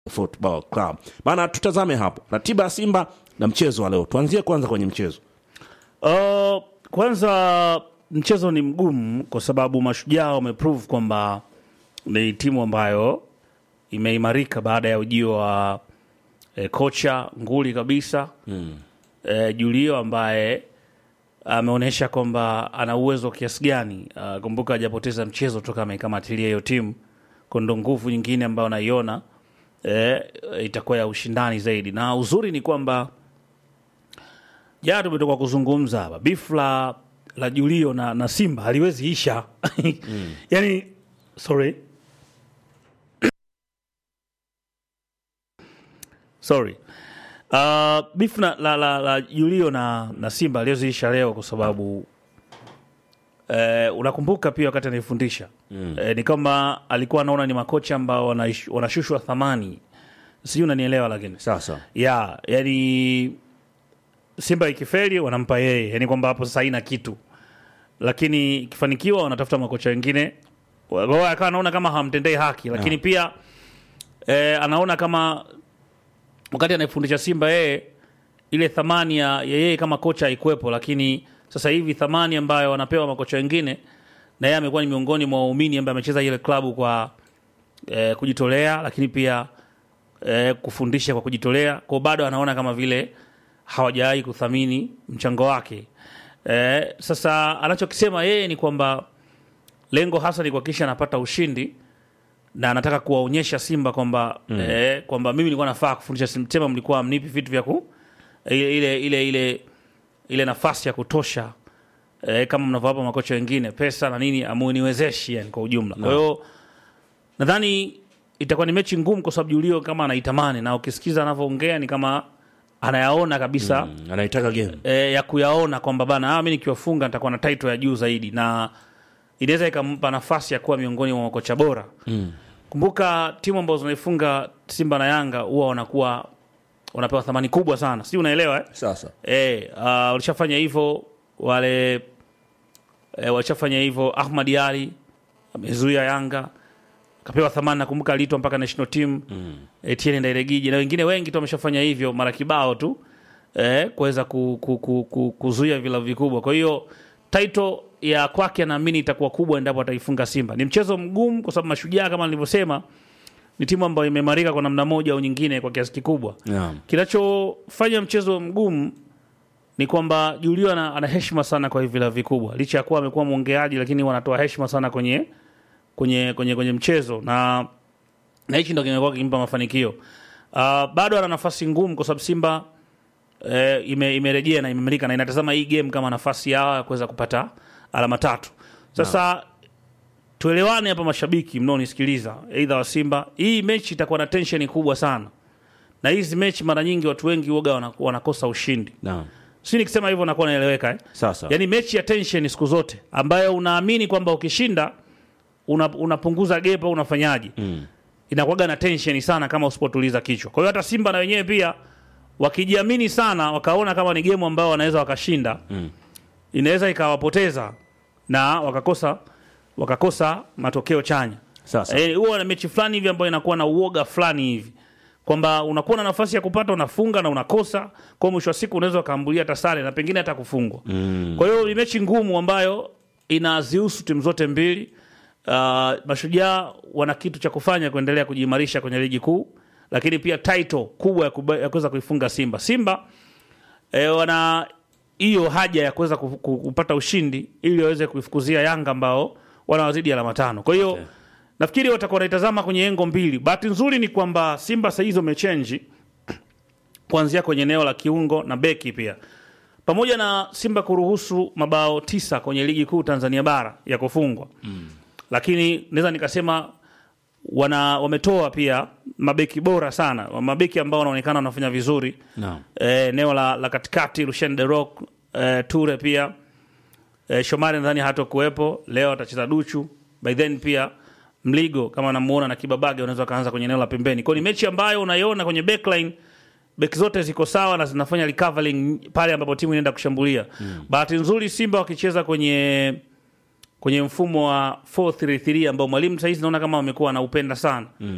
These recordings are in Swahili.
Football Club. Bana, tutazame hapo ratiba ya Simba na mchezo wa leo. Tuanzie kwanza kwenye mchezo. Uh, kwanza mchezo ni mgumu kwa sababu Mashujaa wameprove kwamba ni timu ambayo imeimarika baada ya ujio wa eh, kocha nguli kabisa mm. eh, Julio ambaye ameonyesha kwamba ana uwezo wa kiasi gani. Uh, kumbuka hajapoteza mchezo toka ameikamatilia hiyo timu, kwa ndo nguvu nyingine ambayo naiona eh, itakuwa ya ushindani zaidi, na uzuri ni kwamba jana tumetoka kuzungumza hapa bifu la, la Julio na, na Simba haliwezi isha mm. yani, sorry sorry uh, bifu la, la, la, la Julio na, na Simba haliwezi isha leo kwa sababu eh, unakumbuka pia wakati anaifundisha mm. eh, ni kama alikuwa anaona ni makocha ambao wanaish- wanashushwa thamani, sijui unanielewa, lakini Sasa ya yani Simba ikifeli wanampa yeye, yani kwamba hapo sasa haina kitu, lakini ikifanikiwa wanatafuta makocha wengine. Kwa hiyo akawa anaona kama hamtendei haki, lakini pia eh, anaona kama wakati anaifundisha Simba yeye ile thamani ya ya yeye kama kocha haikuwepo, lakini sasa hivi thamani ambayo wanapewa makocha wengine, na yeye amekuwa ni miongoni mwa waumini ambaye amecheza ile klabu kwa eh, kujitolea, lakini pia eh, kufundisha kwa kujitolea, kwa bado anaona kama vile hawajawahi kuthamini mchango wake. Eh, sasa anachokisema yeye ni kwamba lengo hasa ni kuhakikisha anapata ushindi na anataka kuwaonyesha Simba kwamba mm. eh, kwamba mimi nilikuwa nafaa kufundisha Simba, tema mlikuwa amnipi vitu vya ku ile ile ile ile, ile nafasi ya kutosha eh, kama mnavyowapa makocha wengine pesa na nini, amuniwezeshi yani kwa ujumla. Kwa hiyo nadhani itakuwa ni mechi ngumu kwa sababu Julio kama anaitamani na ukisikiza anavyoongea ni kama anayaona kabisa mm, anaitaka game. e, ya kuyaona kwamba bana ah, mi nikiwafunga nitakuwa na title ya juu zaidi na inaweza ikampa nafasi ya kuwa miongoni mwa makocha bora mm. kumbuka timu ambazo zinaifunga simba na yanga huwa wanakuwa wanapewa thamani kubwa sana si unaelewa eh? Sasa e, uh, walishafanya hivyo wale e, walishafanya hivyo ahmad ali amezuia yanga kapewa thamani nakumbuka aliitwa mpaka national team mm. Etienne Ndairegije na wengine wengi tu wameshafanya hivyo mara kibao tu eh, kuweza ku, ku, ku, ku, kuzuia vilabu vikubwa. Kwa hiyo title ya kwake naamini itakuwa kubwa endapo ataifunga Simba. Ni mchezo mgumu kwa sababu Mashujaa kama nilivyosema ni timu ambayo imeimarika kwa namna moja au nyingine kwa kiasi kikubwa. yeah. Kinachofanya mchezo mgumu ni kwamba Julio ana, ana heshima sana kwa hivi vilabu vikubwa, licha ya kuwa amekuwa mwongeaji, lakini wanatoa heshima sana kwenye kwenye kwenye kwenye mchezo na na hichi ndo kimekuwa kikimpa mafanikio. Uh, bado ana nafasi ngumu kwa sababu Simba eh, ime, imerejea na imemelika na inatazama hii game kama nafasi yao ya kuweza kupata alama tatu. Sasa tuelewane hapa, mashabiki mnaonisikiliza, aidha wa Simba, hii mechi itakuwa na tension kubwa sana, na hizi mechi mara nyingi watu wengi woga wana- wanakosa ushindi. Naam. Si nikisema hivyo nakuwa naeleweka eh? Sasa Yaani mechi ya tension siku zote ambayo unaamini kwamba ukishinda una, unapunguza gap au unafanyaje mm. inakuwaga na tension sana kama usipotuliza kichwa. Kwa hiyo hata Simba na wenyewe pia wakijiamini sana, wakaona kama ni game ambayo wanaweza wakashinda Mm. inaweza ikawapoteza na wakakosa wakakosa matokeo chanya. Sasa Eh, huwa na mechi fulani hivi ambayo inakuwa na uoga fulani hivi kwamba unakuwa na nafasi ya kupata unafunga na unakosa, kwa hiyo mwisho wa siku unaweza ukaambulia hata sare na pengine hata kufungwa. mm. Kwa hiyo ni mechi ngumu ambayo inazihusu timu zote mbili. Uh, Mashujaa wana kitu cha kufanya kuendelea kujiimarisha kwenye ligi kuu, lakini pia title kubwa ya kuba- ya kuweza kuifunga Simba. Simba eh, wana hiyo haja ya kuweza ku- ku- kupata ushindi ili waweze kuifukuzia Yanga ambao wanawazidi alama tano. Kwa hiyo Okay. nafikiri watakuwa wanaitazama kwenye engo mbili. Bahati nzuri ni kwamba Simba saa hizi wamechenji kuanzia kwenye eneo la kiungo na beki pia pamoja na Simba kuruhusu mabao tisa kwenye ligi kuu Tanzania bara ya kufungwa mm. lakini naweza nikasema wana wametoa pia mabeki bora sana, mabeki ambao wanaonekana wanafanya vizuri Naam. Eh, eneo la, la katikati Lucien de Rock eh, Ture pia eh, Shomari nadhani hata kuwepo leo, atacheza Duchu by then pia Mligo kama namuona na Kibabage unaweza kaanza kwenye eneo la pembeni. Kwa hiyo ni mechi ambayo unaiona kwenye backline beki zote ziko sawa na zinafanya recovering pale ambapo timu inaenda kushambulia. Mm. Bahati nzuri Simba wakicheza kwenye kwenye mfumo wa 433 ambao mwalimu saizi naona kama wamekuwa anaupenda sana. Mm.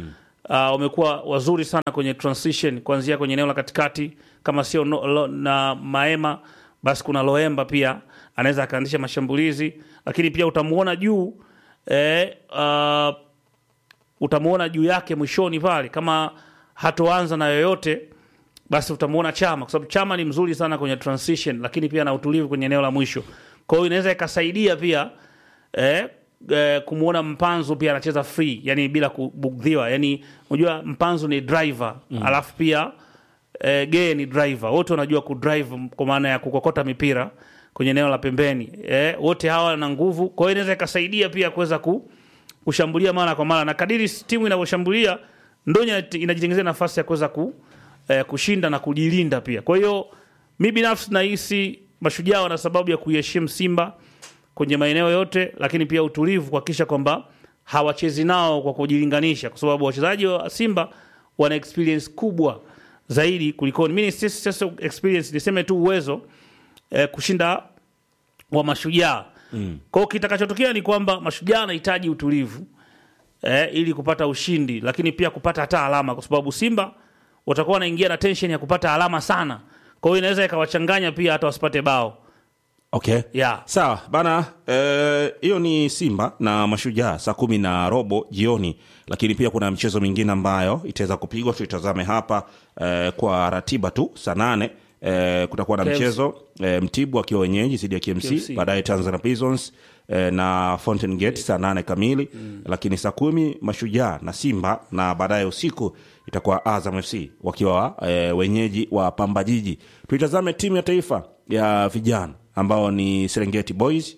uh, wamekuwa wazuri sana kwenye transition kuanzia kwenye eneo la katikati kama sio no, lo, na maema basi kuna loemba pia anaweza akaanzisha mashambulizi lakini pia utamuona juu eh, uh, utamuona juu yake mwishoni pale kama hatoanza na yoyote basi utamuona chama kwa sababu chama ni mzuri sana kwenye transition lakini pia na utulivu kwenye eneo la mwisho kwa hiyo inaweza ikasaidia pia eh, eh, kumuona mpanzo pia anacheza free yani bila kubugdhiwa yani unajua mpanzo ni driver mm. alafu pia eh, gee ni driver wote wanajua kudrive kwa maana ya kukokota mipira kwenye eneo la pembeni eh, wote hawa na nguvu kwa hiyo inaweza ikasaidia pia kuweza ku, kushambulia mara kwa mara na kadiri timu inavyoshambulia ndo ina- inajitengenezea nafasi ya kuweza ku, eh, kushinda na kujilinda pia kwa hiyo mi binafsi nahisi mashujaa wana sababu ya kuiheshimu simba kwenye maeneo yote lakini pia utulivu kuhakikisha kwamba hawachezi nao kwa kujilinganisha kwa sababu wachezaji wa simba wana experience kubwa zaidi kulikoni mi si- si- si- experience niseme tu uwezo eh, kushinda wa mashujaa mm. kwao kitakachotokea ni kwamba mashujaa anahitaji utulivu eh, ili kupata ushindi lakini pia kupata hata alama kwa sababu simba watakuwa wanaingia na tension ya kupata alama sana kwa hiyo inaweza ikawachanganya pia hata wasipate bao okay yeah. sawa bana eh, hiyo ni simba na mashujaa saa kumi na robo jioni lakini pia kuna mchezo mingine ambayo itaweza kupigwa tuitazame hapa eh, kwa ratiba tu saa nane eh, kutakuwa na KMC. mchezo eh, mtibu akiwa wenyeji zidi ya KMC, KMC. baadaye Tanzania Prisons eh, na Fountain Gate saa nane kamili mm. lakini saa kumi mashujaa na Simba na baadaye usiku itakuwa Azam FC wakiwa eh, wenyeji wa Pamba Jiji. Tuitazame timu ya taifa ya vijana ambao ni Serengeti Boys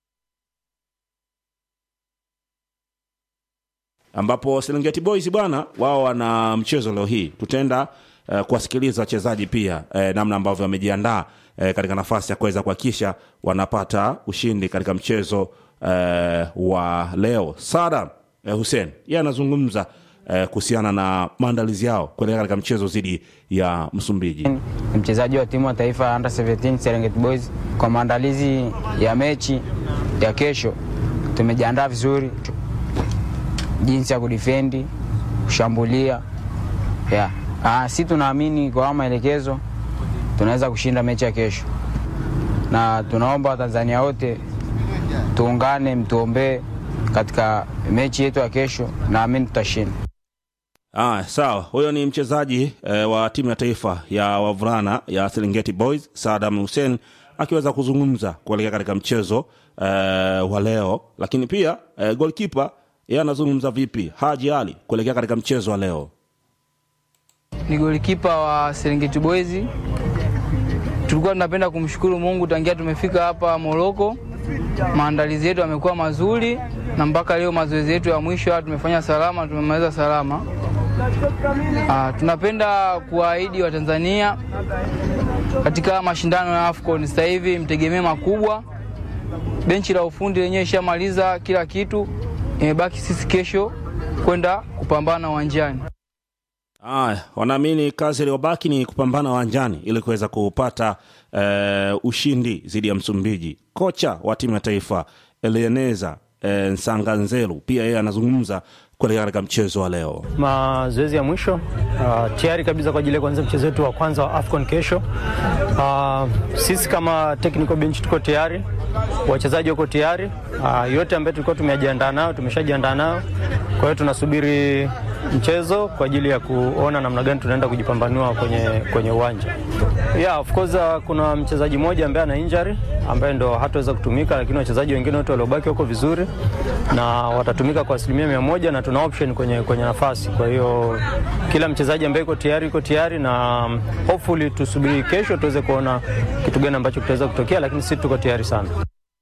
ambapo Serengeti Boys bwana wao wana mchezo leo hii. Tutaenda uh, kuwasikiliza wachezaji pia uh, namna ambavyo wamejiandaa uh, katika nafasi ya kuweza kuhakikisha wanapata ushindi katika mchezo uh, wa leo. Sada uh, Hussein yeye anazungumza uh, kuhusiana na maandalizi yao kuelekea katika mchezo dhidi ya Msumbiji. ni mchezaji wa timu ya taifa ya Under 17 Serengeti Boys. Kwa maandalizi ya mechi ya kesho, tumejiandaa vizuri, jinsi ya kudifendi, kushambulia yeah. Ah, si tunaamini kwa haya maelekezo tunaweza kushinda mechi ya kesho, na tunaomba Watanzania wote tuungane, mtuombee katika mechi yetu ya kesho, naamini tutashinda. Ah, sawa. Huyo ni mchezaji eh, wa timu ya taifa ya wavulana ya Serengeti Boys Sadam Hussein akiweza kuzungumza kuelekea katika mchezo eh, wa leo, lakini pia eh, goalkeeper yeye anazungumza vipi, Haji Ali kuelekea katika mchezo wa leo. ni golikipa wa Serengeti Boys. Tulikuwa tunapenda kumshukuru Mungu tangia tumefika hapa Moroko, maandalizi yetu yamekuwa mazuri na mpaka leo mazoezi yetu ya mwisho haya tumefanya salama, tumemaliza salama. Ah, tunapenda kuwaahidi Watanzania katika mashindano ya AFCON sasa hivi mtegemee makubwa. Benchi la ufundi lenyewe ishamaliza kila kitu, imebaki sisi kesho kwenda kupambana uwanjani. Aya, wanaamini kazi iliyobaki ni kupambana uwanjani ili kuweza kupata eh, ushindi dhidi ya Msumbiji. Kocha wa timu ya taifa Elieneza eh, Nsanganzelu pia yeye anazungumza kuelekea katika mchezo wa leo. mazoezi ya mwisho uh, tayari kabisa kwa ajili ya kuanza mchezo wetu wa kwanza wa AFCON kesho. Uh, sisi kama technical bench tuko tayari, wachezaji wako tayari, uh, yote ambayo tulikuwa tumejiandaa nayo tumeshajiandaa nayo. Kwa hiyo tunasubiri mchezo kwa ajili ya kuona namna gani tunaenda kujipambanua kwenye, kwenye uwanja. Yeah, of course uh, kuna mchezaji mmoja ambaye ana injury ambaye ndo hataweza kutumika, lakini wachezaji wengine wote waliobaki wako vizuri na watatumika kwa asilimia mia moja na tuna option kwenye, kwenye nafasi. Kwa hiyo kila mchezaji ambaye iko tayari iko tayari, na um, hopefully tusubiri kesho tuweze kuona kitu gani ambacho kitaweza kutokea, lakini sisi tuko tayari sana.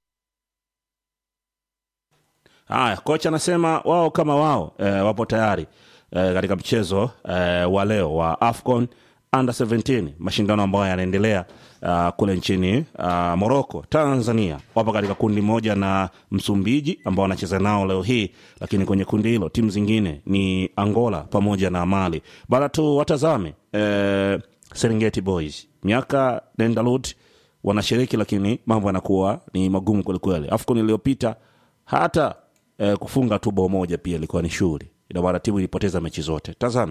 Haya, kocha anasema wao kama wao e, wapo tayari e, katika mchezo e, wa leo wa AFCON under 17 mashindano ambayo yanaendelea uh, kule nchini uh, Morocco. Tanzania wapo katika kundi moja na Msumbiji ambao wanacheza nao leo hii, lakini kwenye kundi hilo timu zingine ni Angola pamoja na Mali. Bara tu watazame e, Serengeti Boys miaka nenda rudi wanashiriki, lakini mambo yanakuwa ni magumu kwelikweli. AFCON iliyopita hata eh, kufunga tu bao moja pia ilikuwa ni shughuli ina maana timu ilipoteza mechi zote tazame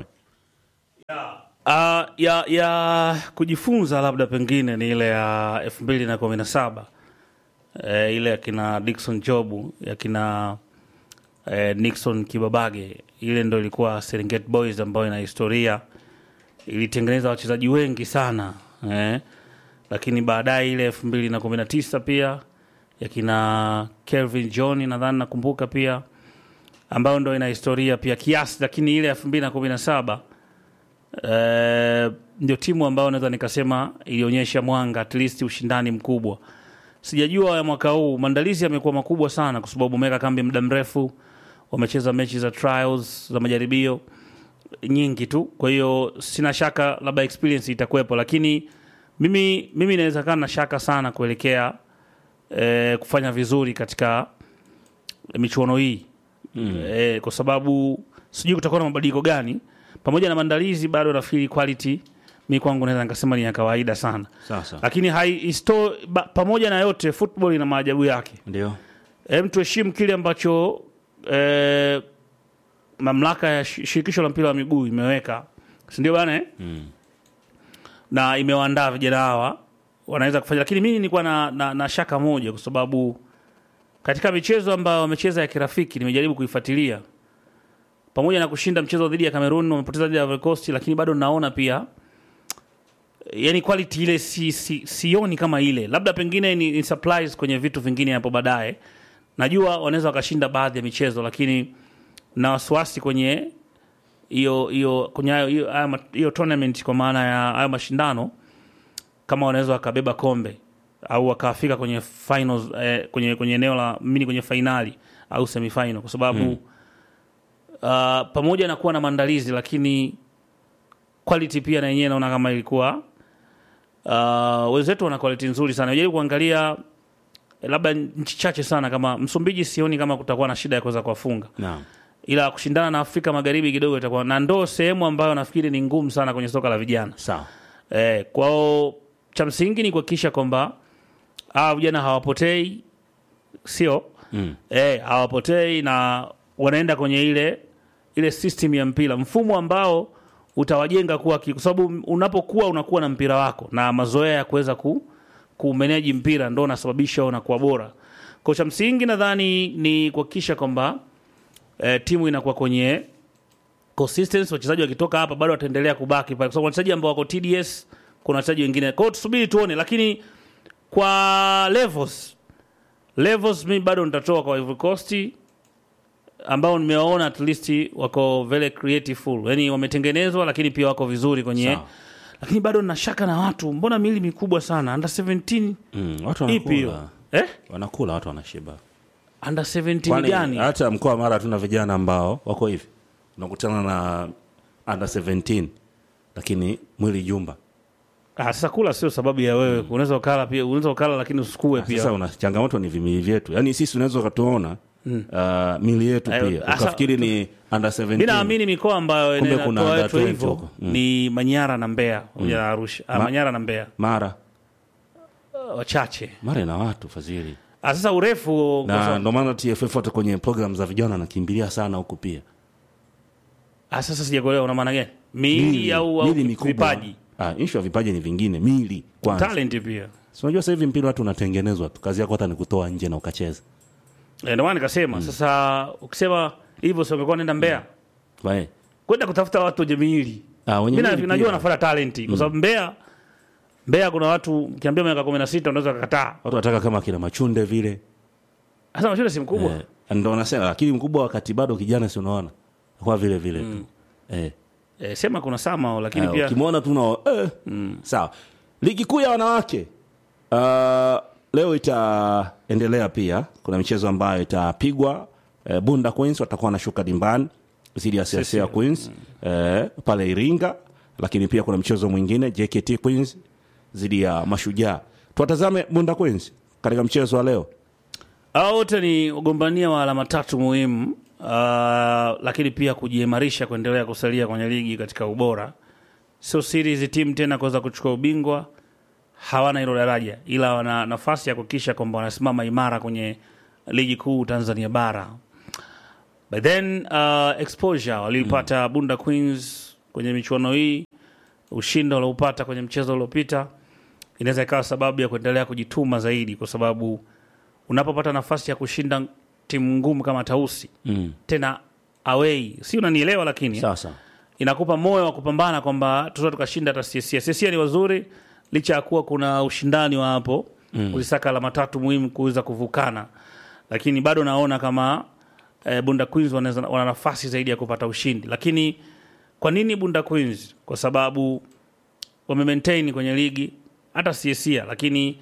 Uh, ya, ya kujifunza labda pengine ni ile ya elfu mbili na kumi na saba eh, ile yakina Dickson Jobu yakina eh, Nixon Kibabage, ile ndo ilikuwa Serengeti Boys ambayo ina historia, ilitengeneza wachezaji wengi sana eh, lakini baadaye ile elfu mbili na kumi na tisa pia yakina Kelvin John nadhani nakumbuka pia, ambayo ndo ina historia pia kiasi, lakini ile elfu mbili na kumi na saba Eh, ndio timu ambayo naweza nikasema ilionyesha mwanga at least ushindani mkubwa. Sijajua ya mwaka huu maandalizi yamekuwa makubwa sana, kwa sababu wameweka kambi muda mrefu, wamecheza mechi za trials za majaribio nyingi tu. Kwa hiyo sina shaka labda experience itakuwepo, lakini mimi mimi naweza kaa na shaka sana kuelekea eh, kufanya vizuri katika michuano hii mm. eh, kwa sababu sijui kutakuwa na mabadiliko gani pamoja na maandalizi bado nafikiri quality mi kwangu naweza nikasema ni ya kawaida sana sasa lakini hai, isto, ba, pamoja na yote football ina maajabu yake ndio Hem, tuheshimu kile ambacho eh, mamlaka ya shi- shirikisho la mpira wa miguu imeweka sindio bana eh? Mm. na imewaandaa vijana hawa wanaweza kufanya lakini mimi nilikuwa na, na, na shaka moja kwa sababu katika michezo ambayo wamecheza ya kirafiki nimejaribu kuifuatilia pamoja na kushinda mchezo dhidi ya Cameroon wamepoteza dhidi ya Ivory Coast lakini bado naona pia yani quality ile si, si, sioni kama ile labda pengine ni, ni supplies kwenye vitu vingine hapo baadaye najua wanaweza wakashinda baadhi ya michezo lakini na wasiwasi kwenye hiyo hiyo kwenye hayo- hiyo haya ma- hiyo tournament kwa maana ya hayo mashindano kama wanaweza wakabeba kombe au wakafika kwenye finals eh, kwenye kwenye eneo la mini kwenye fainali au semifinal kwa sababu mm. uh, pamoja na kuwa na maandalizi lakini quality pia na yenyewe naona kama ilikuwa uh, wenzetu wana quality nzuri sana jaribu kuangalia eh, labda nchi chache sana kama Msumbiji sioni kama kutakuwa na shida ya kuweza kuwafunga naam ila kushindana na Afrika Magharibi kidogo itakuwa na ndo sehemu ambayo nafikiri ni ngumu sana kwenye soka la vijana. sawa Eh, kwao cha msingi ni kuhakikisha kwamba hawa vijana hawapotei, sio mm. eh, hawapotei na wanaenda kwenye ile ile system ya mpira, mfumo ambao utawajenga kuwa ki- kwa sababu unapokuwa unakuwa na mpira wako na mazoea ya kuweza ku kumeneji mpira ndo unasababisha unakuwa bora. Kwa cha msingi nadhani ni kuhakikisha kwamba eh, timu inakuwa kwenye consistency. Wachezaji wakitoka hapa bado wataendelea kubaki pale, kwa sababu wachezaji ambao wako TDS, kuna wachezaji wengine. Kwa hiyo tusubiri tuone, lakini kwa levels levels, mimi bado nitatoa kwa Ivory Coast ambao nimewaona at least wako very creative full, yani wametengenezwa, lakini pia wako vizuri kwenye Sawa. lakini bado nina shaka na watu, mbona miili mikubwa sana under 17 mm. watu ipi hiyo wanakula eh? wanakula watu wanashiba under 17 Kwani gani? hata mkoa wa Mara tuna vijana ambao wako hivi, unakutana na under 17 lakini mwili jumba. Ah, sasa kula sio sababu ya wewe, unaweza ukala pia, unaweza ukala lakini usikue Sasa pia. una changamoto ni vimili vyetu, yaani sisi unaweza ukatuona uh, mili yetu Ayo, pia asa- ukafikiri ni under 17 Mimi naamini mikoa ambayo Kumbe inatoa kuna under watu 20 hivyo huko. Mm. ni Manyara na Mbeya pamoja na Arusha. Ah, Ma- Manyara na Mbeya Mara uh, wachache. Mara ina watu fadhili, Ah, sasa urefu kwa na sababu- ndio maana TFF hata kwenye program za vijana anakimbilia sana huku pia ah, sasa sijakuelewa una maana gani? Miili au au mili mikubwa. vipaji. Ah, issue ya vipaji ni vingine, mili kwanza. Talent pia. Si unajua sasa hivi mpira watu unatengenezwa tu, kazi yako hata ni kutoa nje na ukacheza. Eh, Ndio maana nikasema sasa ukisema hivyo sio ungekuwa nenda Mbeya. Wae. Kwenda kutafuta watu wenye miili. Ah, wenye Mimi mili na- najua pia. wanafuata talent kwa sababu Mbeya Mbeya kuna watu ukiambia miaka 16 unaweza kukataa. watu wanataka kama kina machunde vile Sasa mashule si mkubwa. eh, ndo wanasema lakini mkubwa wakati bado kijana si unaona kwa vile vile tu eh, Eh, sema kuna Samao lakini eh, pia ukimwona tu una eh, sawa ligi kuu ya wanawake uh, leo itaendelea pia kuna michezo ambayo itapigwa eh, bunda queens watakuwa wanashuka dimbani dhidi ya siasia queens eh, pale iringa lakini pia kuna mchezo mwingine jkt queens dhidi ya mashujaa tuwatazame bunda queens katika mchezo wa leo hao wote ni wagombania wa alama tatu muhimu uh, lakini pia kujiimarisha kuendelea kusalia kwenye ligi katika ubora. Sio siri hizi timu tena kuweza kuchukua ubingwa, hawana hilo daraja, ila wana nafasi ya kuhakikisha kwamba wanasimama imara kwenye ligi kuu Tanzania bara. But then uh, exposure walipata Bunda Queens kwenye michuano hii, ushindi walioupata kwenye mchezo uliopita inaweza ikawa sababu ya kuendelea kujituma zaidi, kwa sababu unapopata nafasi ya kushinda timu ngumu kama Tausi Mm. tena away, si unanielewa? Lakini Sasa inakupa moyo wa kupambana kwamba tuta tukashinda hata CSA. CSA ni wazuri licha ya kuwa kuna ushindani wa hapo mm. kuzisaka alama tatu muhimu kuweza kuvukana, lakini bado naona kama eh, Bunda Queens wanaweza- wana nafasi zaidi ya kupata ushindi. Lakini kwa nini Bunda Queens? Kwa sababu wame maintain kwenye ligi hata CSA, lakini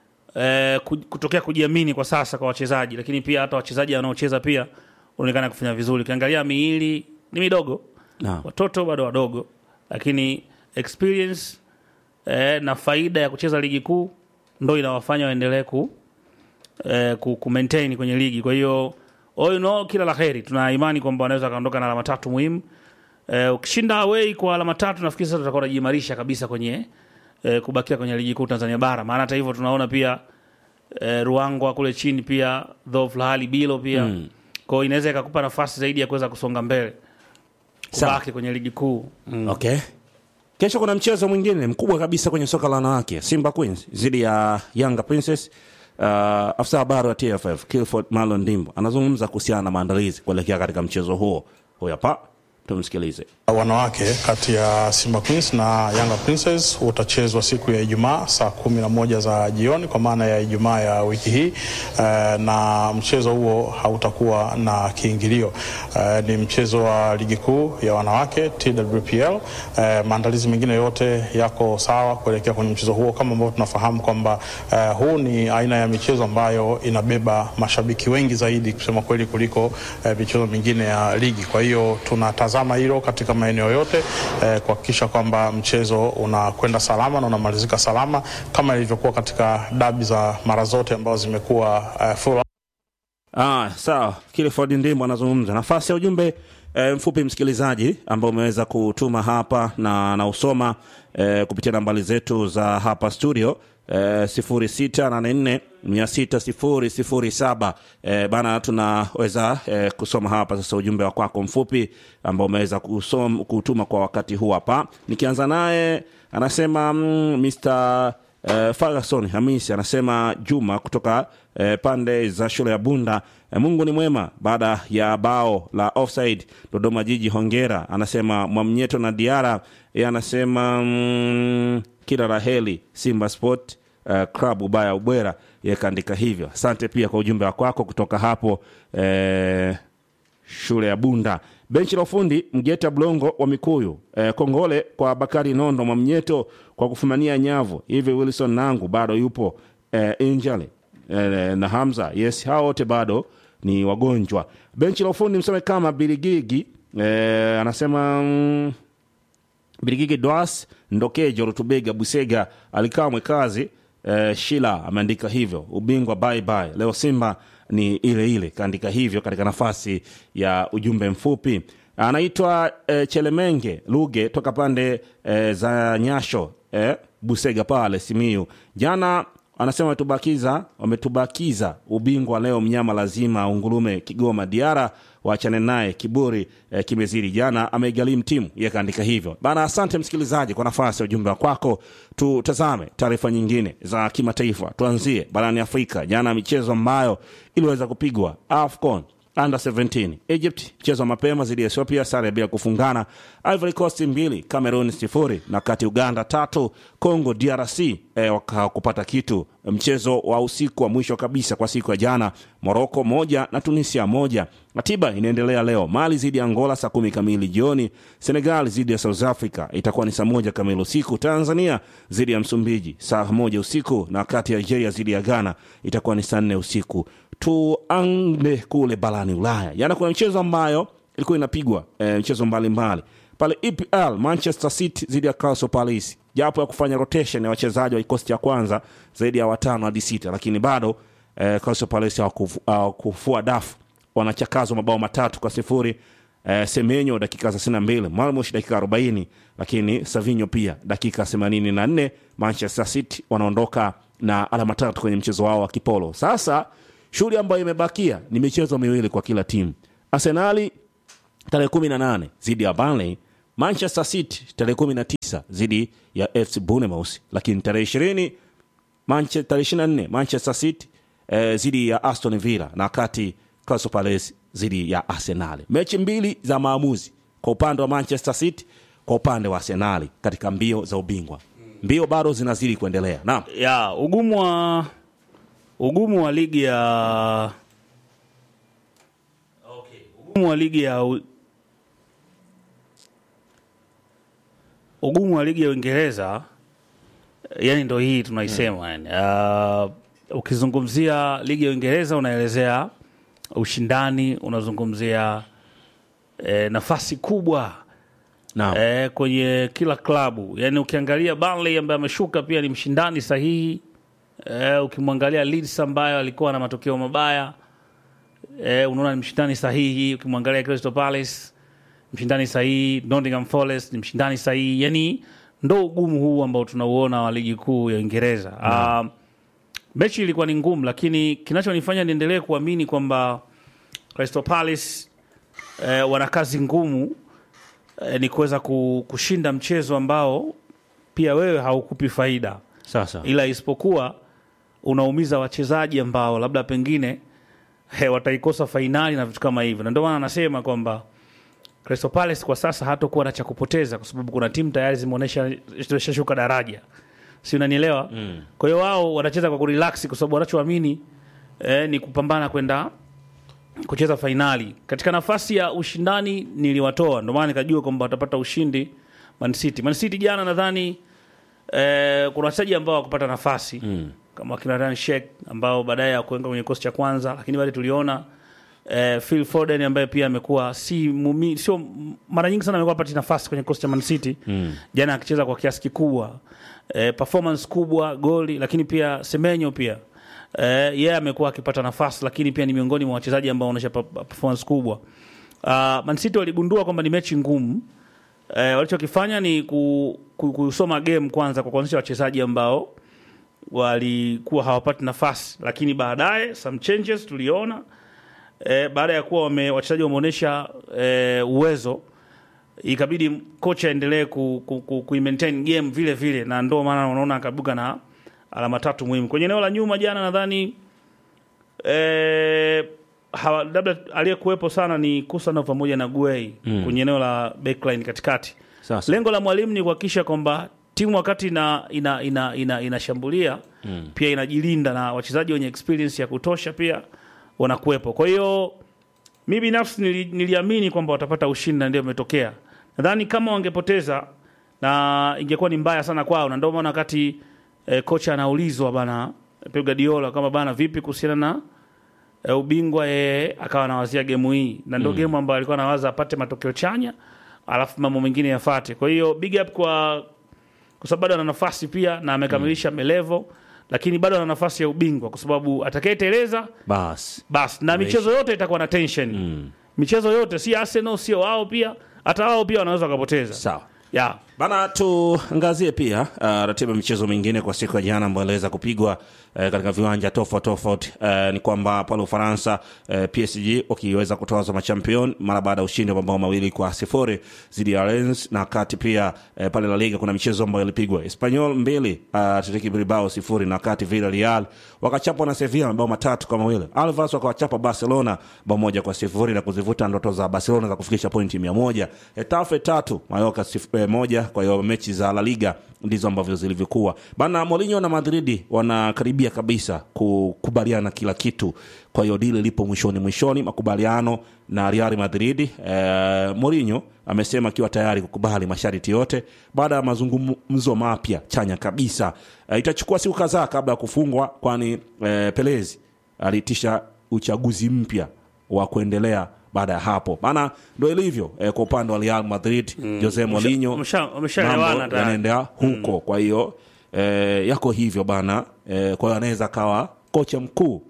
eh, ku- kutokea kujiamini kwa sasa kwa wachezaji, lakini pia hata wachezaji wanaocheza pia wanaonekana kufanya vizuri. Ukiangalia miili ni midogo Naam. watoto bado wadogo, lakini experience eh, na faida ya kucheza ligi kuu ndo inawafanya waendelee ku, eh, ku, ku maintain kwenye ligi. Kwa hiyo all in all, kila la heri, tuna imani kwamba wanaweza kaondoka na alama tatu muhimu. Eh, ukishinda away kwa alama tatu, nafikiri sasa tutakuwa tunajiimarisha kabisa kwenye eh, kubakia kwenye ligi kuu Tanzania bara, maana hata hivyo tunaona pia eh, Ruangwa kule chini pia dhofu la hali bilo pia mm. kwao inaweza ikakupa nafasi zaidi ya kuweza kusonga mbele Sawa. kubaki kwenye ligi kuu mm. okay. Kesho kuna mchezo mwingine mkubwa kabisa kwenye soka la wanawake, Simba Queens dhidi ya Yanga Princess. Uh, afisa habari wa TFF Kilford Marlon Dimbo anazungumza kuhusiana na maandalizi kuelekea katika mchezo huo. Huyu hapa, tumsikilize. wanawake kati ya Simba Queens na Yanga Princess utachezwa siku ya Ijumaa saa kumi na moja za jioni kwa maana ya Ijumaa ya wiki hii eh, na mchezo huo hautakuwa na kiingilio. Eh, ni mchezo wa ligi kuu ya wanawake TWPL. Eh, maandalizi mengine yote yako sawa kuelekea kwenye mchezo huo, kama ambavyo tunafahamu kwamba eh, huu ni aina ya michezo ambayo inabeba mashabiki wengi zaidi kusema kweli kuliko eh, michezo mingine ya ligi. Kwa hiyo tunatazama hilo katika maeneo yote eh, kuhakikisha kwamba mchezo unakwenda salama na unamalizika salama kama ilivyokuwa katika dabi za mara zote ambazo zimekuwa eh, full Ah, sawa. Kilford Ndimbo anazungumza nafasi ya ujumbe e, mfupi msikilizaji ambao umeweza kutuma hapa na nausoma e, kupitia nambari zetu za hapa studio e, sifuri sita nane nne mia sita sifuri sifuri saba e, bana tunaweza e, kusoma hapa sasa ujumbe wa kwako mfupi ambao umeweza kusom, kutuma kwa wakati huu hapa nikianza naye anasema mm, Mr Uh, Ferguson Hamisi anasema Juma kutoka uh, pande za shule ya Bunda. Uh, Mungu ni mwema baada ya bao la offside Dodoma Jiji, hongera. Anasema Mwamnyeto na Diara, yeye anasema mm, kila raheli Simba Sport uh, Club ubaya ubwera, yeye kaandika hivyo. Asante pia kwa ujumbe wa kwako kutoka hapo uh, shule ya Bunda. Benchi la ufundi Mgeta Blongo wa Mikuyu. E, kongole kwa Bakari Nondo Mwamnyeto kwa kufumania nyavu. Hivi Wilson Nangu bado yupo e, Injali e, na Hamza. Yes, hao wote bado ni wagonjwa. Benchi la ufundi mseme kama Biligigi e, anasema mm, Birigigi Dwas Ndokejo Rutubega Busega alikaa mwekazi eh, Shila ameandika hivyo. Ubingwa bye bye. Leo Simba ni ile ile, kaandika hivyo katika nafasi ya ujumbe mfupi. Anaitwa eh, Chelemenge Luge toka pande eh, za Nyasho eh, Busega pale Simiyu. Jana anasema wametubakiza wametubakiza ubingwa leo, mnyama lazima ungurume Kigoma. Diara waachane naye, kiburi eh, kimezidi. Jana ameigharimu timu, yeye kaandika hivyo bana. Asante msikilizaji kwa nafasi ya ujumbe wa kwako. Tutazame taarifa nyingine za kimataifa, tuanzie barani Afrika. Jana michezo ambayo iliweza kupigwa AFCON under 17 Egypt mchezo wa mapema dhidi ya Ethiopia, sare bila kufungana. Ivory Coast mbili Cameroon sifuri, na kati Uganda tatu Congo DRC eh, wakakupata kitu. Mchezo wa usiku wa mwisho kabisa kwa siku ya jana, Morocco moja na Tunisia moja. Ratiba inaendelea leo, Mali dhidi ya Angola saa kumi kamili jioni, Senegal dhidi ya South Africa itakuwa ni saa moja kamili usiku, Tanzania dhidi ya Msumbiji saa moja usiku, na kati ya Algeria dhidi ya Ghana itakuwa ni saa nne usiku. Tuande kule barani Ulaya, jana kuna michezo ambayo ilikuwa inapigwa e, mchezo mbalimbali pale EPL, Manchester City dhidi ya Crystal Palace, japo ya kufanya rotation ya wachezaji wa kikosi cha kwanza zaidi ya watano hadi sita, lakini bado e, Crystal Palace hawakufu- hawakufua dafu, wanachakazwa mabao matatu kwa sifuri. E, Semenyo dakika 32, Malmush dakika 40, lakini Savinho pia dakika 84. Manchester City wanaondoka na alama tatu kwenye mchezo wao wa kipolo. Sasa shughuli ambayo imebakia ni michezo miwili kwa kila timu. arsenali tarehe 18 dhidi ya Burnley, Manchester City tarehe 19 dhidi ya FC Bournemouth, lakini tarehe 20 Manche, tarehe 24 Manchester City eh, dhidi ya Aston Villa na wakati Crystal Palace dhidi ya Arsenal. Mechi mbili za maamuzi kwa upande wa Manchester City, kwa upande wa Arsenal katika mbio za ubingwa. Mbio bado zinazidi kuendelea. Naam. ya ugumu wa ugumu wa ligi ya ugumu wa ligi ya u- ugumu wa ligi ya Uingereza yani ndo hii tunaisema yani. Uh, ukizungumzia ligi ya Uingereza unaelezea ushindani, unazungumzia eh, nafasi kubwa Naam. eh, kwenye kila klabu. Yani ukiangalia Burnley ambaye ameshuka pia ni mshindani sahihi. Eh, ukimwangalia Leeds ambayo alikuwa na matokeo mabaya eh, unaona ni mshindani sahihi. Ukimwangalia Crystal Palace mshindani sahihi, Nottingham Forest ni mshindani sahihi. Yani ndo ugumu huu ambao tunauona wa ligi kuu ya Uingereza. Ah, mechi ilikuwa ni ngumu, lakini kinachonifanya niendelee kuamini kwamba Crystal Palace eh, wana kazi ngumu eh, ni kuweza ku- kushinda mchezo ambao pia wewe haukupi faida Sasa. ila isipokuwa unaumiza wachezaji ambao labda pengine he, wataikosa fainali na vitu kama hivyo, na ndio maana anasema kwamba Crystal Palace kwa sasa hatakuwa na cha kupoteza, kwa sababu kuna timu tayari zimeonyesha zimeshashuka daraja, si unanielewa? mm. Kwa hiyo wao wanacheza kwa kurelax, kwa sababu wanachoamini eh, ni kupambana kwenda kucheza fainali. Katika nafasi ya ushindani niliwatoa, ndio maana nikajua kwamba watapata ushindi Man City. Man City jana nadhani eh, kuna wachezaji ambao wakupata nafasi mm. kama kina Ryan Sheikh ambao baadaye hakuenga kwenye kikosi cha kwanza, lakini bado tuliona eh, Phil Foden ambaye pia amekuwa si mumi, sio mara nyingi sana amekuwa apati nafasi kwenye kikosi cha Man City mm. jana akicheza kwa kiasi kikubwa eh, performance kubwa goli, lakini pia Semenyo pia eh, yeye yeah, amekuwa akipata nafasi, lakini pia ni miongoni mwa wachezaji ambao wanaonyesha pa- pa- performance kubwa. Uh, Man City waligundua kwamba ni mechi ngumu eh, walichokifanya ni ku, ku, kusoma game kwanza kwa kuanzisha wachezaji ambao walikuwa hawapati nafasi, lakini baadaye some changes tuliona eh, baada ya kuwa wame, wachezaji wameonyesha eh, uwezo ikabidi kocha aendelee ku, ku, ku, ku maintain game vile vile, na ndio maana unaona akabuka na alama tatu muhimu kwenye eneo la nyuma. Jana nadhani eh, hawa- labda aliyekuwepo sana ni Kusanov pamoja na Guei mm. kwenye eneo la backline katikati. Sasa. Lengo la mwalimu ni kuhakikisha kwamba timu wakati ina ina ina, ina, inashambulia mm. pia inajilinda na wachezaji wenye experience ya kutosha pia wanakuwepo. Kwa hiyo mi binafsi nili, niliamini kwamba watapata ushindi na ndio imetokea. Nadhani kama wangepoteza na ingekuwa ni mbaya sana kwao, na ndio maana wakati eh, kocha anaulizwa bana Pep Guardiola kama bana vipi kuhusiana na e, ubingwa yeye akawa anawazia gemu hii na ndio gemu ambayo alikuwa anawaza apate matokeo chanya alafu mambo mengine yafate kwa hiyo big up kwa kwa sababu bado ana nafasi pia na amekamilisha melevo lakini bado ana nafasi ya ubingwa kwa sababu atakayeteleza Bas. basi na michezo yote itakuwa na tension michezo yote si Arsenal sio wao pia hata wao pia wanaweza wakapoteza Sawa. yeah. Bana, tuangazie pia uh, ratiba ya michezo mingine kwa siku ya jana ambayo iliweza kupigwa uh, katika viwanja tofauti tofauti. Uh, ni kwamba pale Ufaransa uh, PSG wakiweza kutoa machampion mara baada ya ushindi wa mabao mawili kwa sifuri dhidi ya Rennes, na wakati pia uh, pale La Liga kuna michezo ambayo ilipigwa Espanyol mbili uh, Atletico Bilbao sifuri, na wakati Villarreal wakachapwa na Sevilla mabao matatu kwa mawili. Alves wakawachapa Barcelona bao moja kwa sifuri na kuzivuta ndoto za Barcelona za kufikisha pointi mia moja. Etafe tatu Mallorca sif, eh, moja. Kwa hiyo mechi za La Liga ndizo ambavyo zilivyokuwa bana. Mourinho na Madridi wanakaribia kabisa kukubaliana kila kitu, kwa hiyo dili lipo mwishoni mwishoni, makubaliano na Real Madrid. Eh, Mourinho amesema akiwa tayari kukubali masharti yote baada ya mazungumzo mapya chanya kabisa. Eh, itachukua siku kadhaa kabla ya kufungwa, kwani eh, Pelezi aliitisha uchaguzi mpya wa kuendelea baada ya hapo, maana ndo ilivyo eh, kwa upande wa Real Madrid Jose Mourinho wamesha- wameshaelewana mambo tayari. yanaendea huko kwa hiyo eh, yako hivyo bana eh, kwa hiyo anaweza akawa kocha mkuu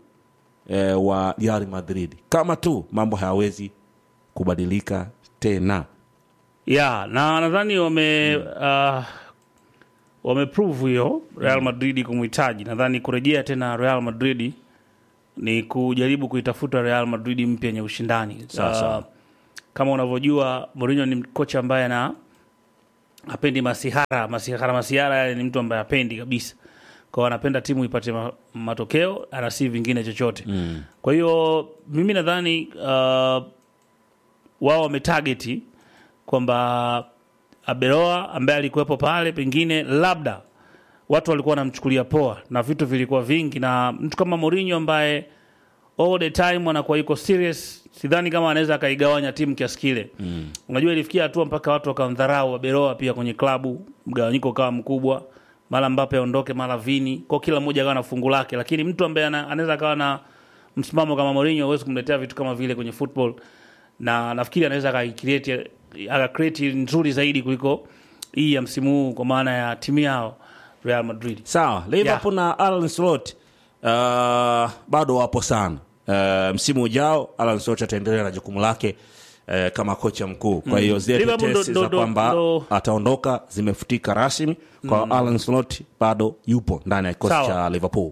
eh, wa Real Madrid kama tu mambo hayawezi kubadilika tena. ya na nadhani wame uh, wameprove hiyo Real Madrid kumhitaji. Nadhani kurejea tena Real Madrid ni kujaribu kuitafuta Real Madrid mpya yenye ushindani. Sawa, sawa. Uh, kama unavyojua Mourinho ni kocha ambaye ana hapendi masihara masihara masihara, yani ni mtu ambaye hapendi kabisa, kwa hiyo anapenda timu ipate ma, matokeo, ana si vingine chochote mm. Kwa hiyo mimi nadhani uh, wao wametageti kwamba Abeloa ambaye alikuwepo pale, pengine labda watu walikuwa wanamchukulia poa na vitu vilikuwa vingi, na mtu kama Mourinho ambaye all the time anakuwa yuko serious, sidhani kama anaweza akaigawanya timu kiasi kile mm. Unajua, ilifikia hatua mpaka watu wakamdharau Abeloa pia kwenye klabu, mgawanyiko ukawa mkubwa, mara Mbappe aondoke, mara Vini, kwa kila mmoja akawa na fungu lake, lakini mtu ambaye ana- anaweza akawa na msimamo kama Mourinho huwezi kumletea vitu kama vile kwenye football, na nafikiri anaweza akaicreate akacreate nzuri zaidi kuliko hii ya msimu huu, kwa maana ya timu yao Real Madrid. sawa liverpool na alan slot uh, bado wapo sana uh, msimu ujao alan slot ataendelea na jukumu lake uh, kama kocha mkuu kwa hiyo zile Liverpool tetesi ndo- za ndo- kwamba ndo- ataondoka zimefutika rasmi kwa alan slot bado yupo ndani ya kikosi Sawa. cha liverpool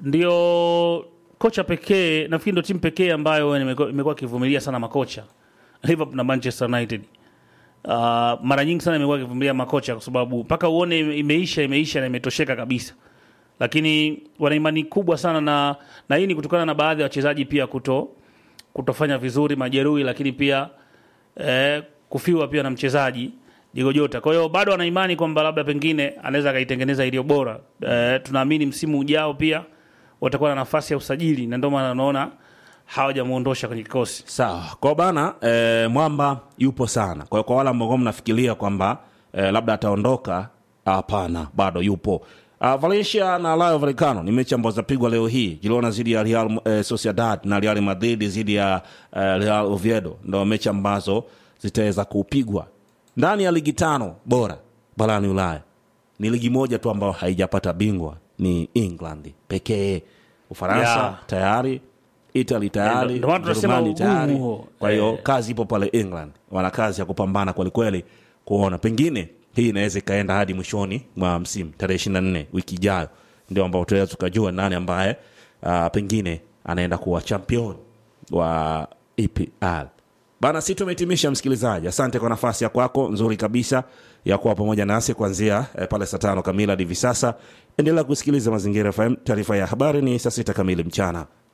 ndio kocha pekee nafikiri ndio timu pekee ambayo imekuwa imekuwa ikivumilia sana makocha Liverpool na Manchester United. Uh, mara nyingi sana imekuwa ikivumilia makocha kwa sababu mpaka uone ime- imeisha imeisha na imetosheka kabisa, lakini wana imani kubwa sana na, na hii ni kutokana na baadhi ya wachezaji pia kuto kutofanya vizuri, majeruhi, lakini pia eh, kufiwa pia na mchezaji Diego Jota. Kwa hiyo bado ana imani kwamba labda pengine anaweza akaitengeneza iliyo bora. Eh, tunaamini msimu ujao pia watakuwa na nafasi ya usajili, na ndio maana naona hawajamuondosha kwenye kikosi. sawa kwa bana eh, mwamba yupo sana kwa hiyo kwa wale ambao mnafikiria kwamba eh, labda ataondoka hapana bado yupo Uh, valencia na rayo vallecano ni mechi ambazo zapigwa leo hii girona zidi ya real eh, sociedad na real madrid zidi ya eh, real oviedo ndo mechi ambazo zitaweza kupigwa ndani ya ligi tano bora barani ulaya ni ligi moja tu ambayo haijapata bingwa ni england pekee ufaransa Yeah. tayari italy tayari Ndio maana tunasema Ujerumani ugumu tayari huo. kwa hiyo Eh. kazi ipo pale england wana kazi ya kupambana kwelikweli kuona pengine hii inaweza ikaenda hadi mwishoni mwa msimu tarehe ishiri na nne wiki ijayo ndio ambao tunaweza tukajua nani ambaye uh, pengine anaenda kuwa champion wa epl bana si tumehitimisha msikilizaji asante kwa nafasi ya kwako nzuri kabisa ya kuwa pamoja nasi kuanzia eh, pale saa tano kamili hadi hivi sasa endelea kusikiliza mazingira fm taarifa ya habari ni saa sita kamili mchana